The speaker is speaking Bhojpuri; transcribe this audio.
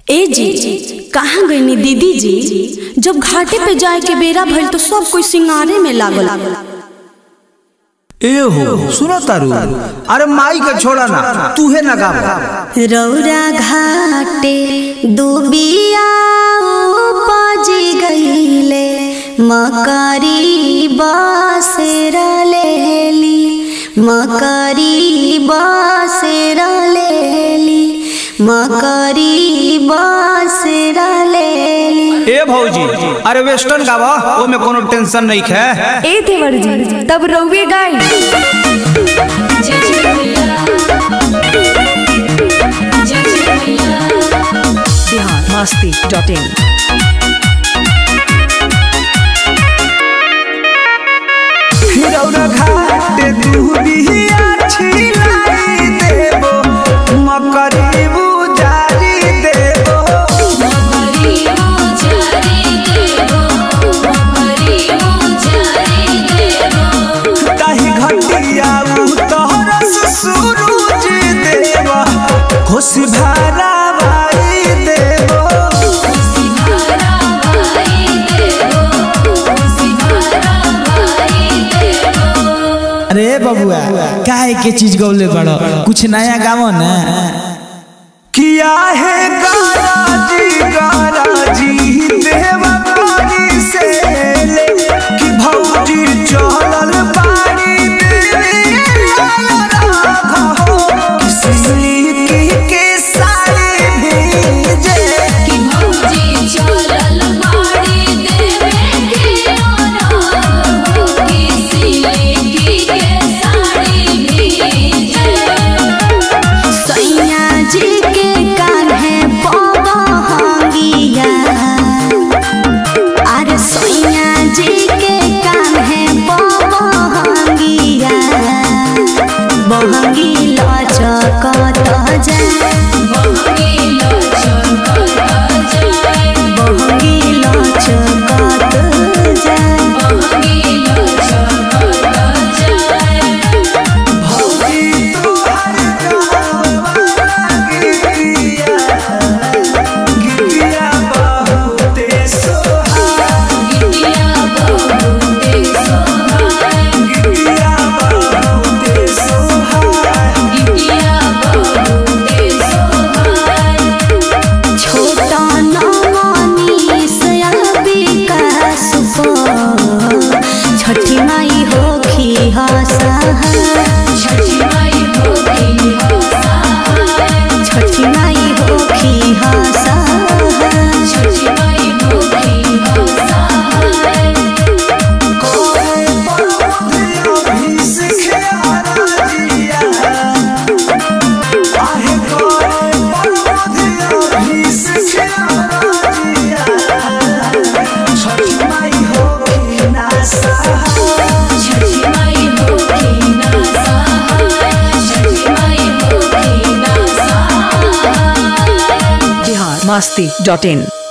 ए जी कहाँ गईनी दीदी जी जब घाटे पे जाए के बेरा भइल तो सब कोई सिंगारे में लागल ए हो सुनो तारू अरे माई के छोड़ा ना तूहे ना गावा रौरा घाटे दुबिया उपज गईले मकरी बसेर लेली मकरी बसेर लेली मकरी बसेर लेली ए भौजी अरे वेस्टर्न गावा ओ में कोनो टेंशन नहीं है ए देवर जी तब रउए गाई बिहार मस्ती डॉट इन हिरौरा घाट दुबिया छिलाई देबो मकरी बुजारी देबो ताही घटिया तोहरा सूरज देवा खुश भारा भाई देबो अरे बबुआ काहे के चीज गौले बड़ो कुछ नया गावो ना किया है गाराजी गाराजी देवा पानी से ले कि भौजी चलल पानी के साड़ी भेजे सैया जी के कान्हे बहंगिया अरे सैया जी के कान्हे बहंगिया बहंगी लचकत जाए बहंगी लचकत जाए छोटा नमनी सयाबी का सुपो छठी माई होखी हसा छठी माई होखी हसा बिहार मस्ती डॉट इन